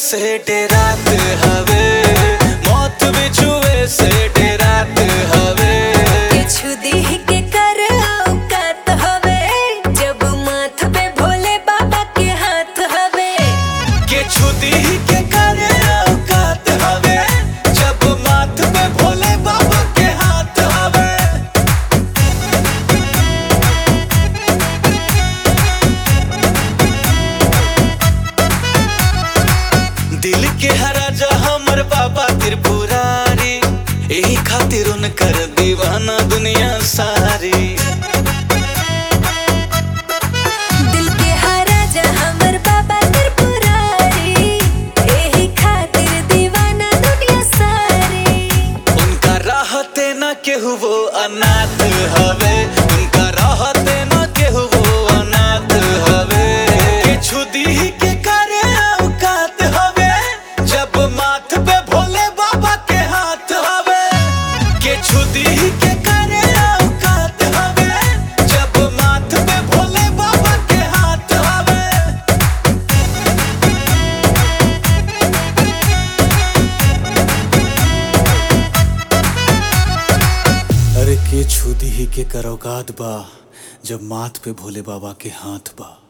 से डेरात हवे मौत भी छुए से डेरात हवे किछु देह के कर औकात हवे जब माथ पे भोले बाबा के हाथ हवे के छुदी के करे औकात हवे जब माथ पे भोले बाबा के हाथ हवे दिल के हराजा हमर बाबा त्रिपुरारी यही खातिर उनकर दीवाना दुनिया सारी दिल के हराजा हमर बाबा त्रिपुरारी एही खातिर दीवाना दुनिया सारी उनका राहते न केहू वो अनाथ हवे उनका राहते न केहू वो अनाथ हवे किछु दी के करे औकात हवे जब माथ पे भोले बाबा के हाथ हवे किछु दी के करे औकात हवे जब माथ पे भोले बाबा के हाथ हवे अरे के छुदी ही के करौकात बा जब माथ पे भोले बाबा के हाथ बा